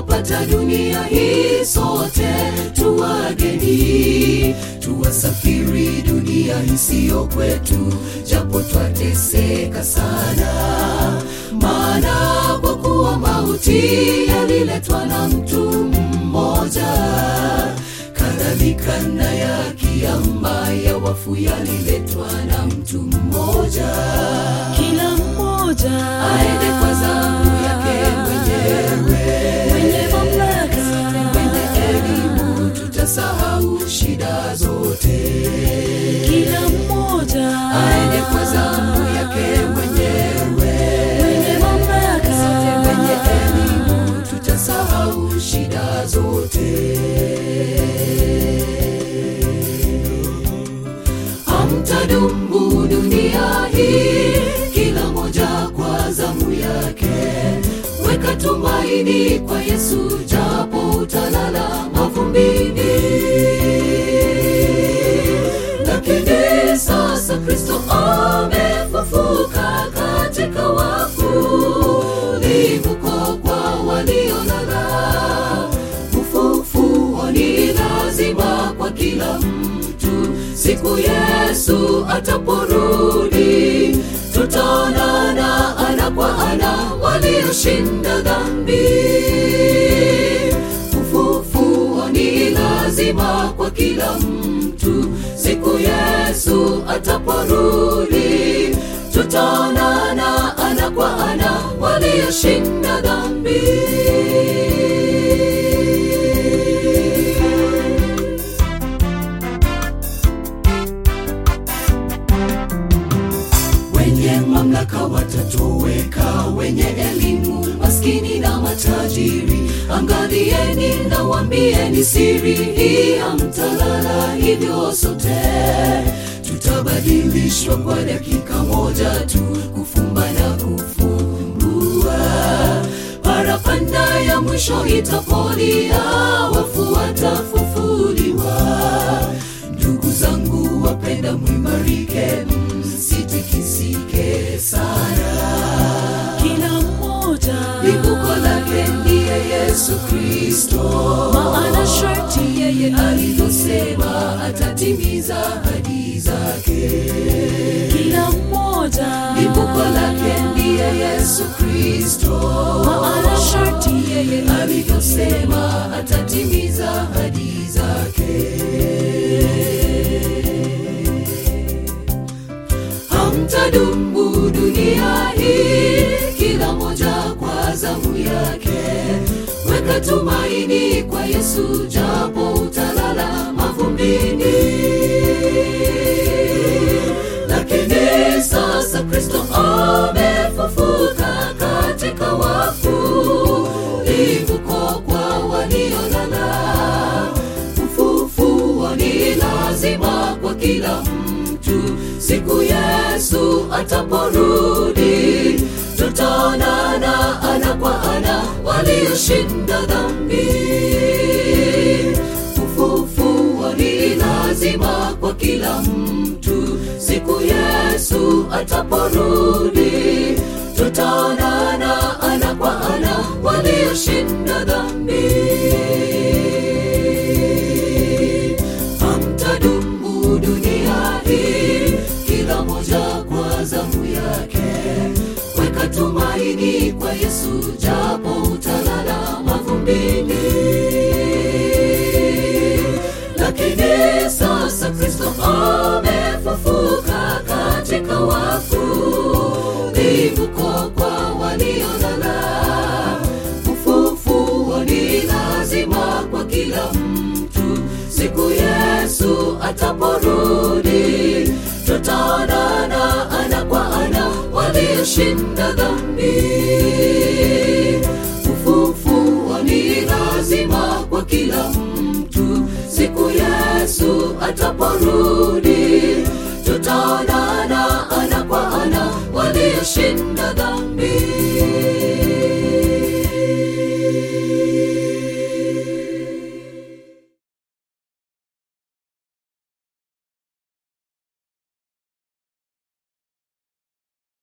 twapata dunia hii sote tuwageni tuwasafiri dunia isiyo kwetu japo twateseka sana maana kwa kuwa mauti yaliletwa na mtu mmoja kadhalika na ya kiama ya wafu yaliletwa na mtu mmoja kila mmoja aende kwa zamu yake mwenyewe mwenye mamlaka mwenye elimu tutasahau shida zote kila mmoja aende kwa zamu yake mwenyewe mwenye mamlaka mwenye elimu tutasahau shida zote hamtadumu dunia hii kila moja kwa zamu yake weka tumaini kwa yesu japo utalala mavumbini lakini sasa kristo amefufuka katika wafu livuko kwa waliolala ufufuo ni lazima kwa kila mtu siku yesu ataporudi tutaonana ana kwa ana walioshinda dhambi ufufuo ni lazima kwa kila mtu siku yesu ataporudi tutaonana ana kwa ana walioshinda dhambi wenye mamlaka watatoweka wenye elimu maskini na matajiri angalieni na wambieni siri hii hamtalala hivyo sote tutabadilishwa kwa dakika moja tu kufumba na kufumbua parapanda ya mwisho itapolia wafu watafufuliwa ndugu zangu wapenda mwimarike msitikisike sana kila mmoja libuko lake ndiye yesu kristo maana sharti yeye alivyosema atatimiza hadi zake kila mmoja libuko lake ndiye yesu kristo maana sharti yeye alivyosema atatimiza hadi zake hamtadumu dunia hii kila moja kwa zamu yake weka tumaini kwa yesu japo utalala mavumbini lakini sasa kristo amefufuka katika wafu livuko kwa waliolala ufufuo ni lazima kwa kila mtu siku yesu ataporudi tutaonana ana kwa ana walioshinda dhambi ufufuo ni lazima kwa kila mtu siku yesu ataporudi tutaonana ana kwa ana walioshinda dhambi hamtadumu dunia hii kila moja kwa zamu yake weka tumaini kwa yesu japo utalala mavumbini lakini sasa kristo amefufuka katika wafu livuko kwa waliolala ufufuo ni lazima kwa kila mtu siku yesu ataporudi tutaonana ana kwa ana walioshinda dhambi ufufuo ni lazima kwa kila mtu siku yesu ataporudi tutaona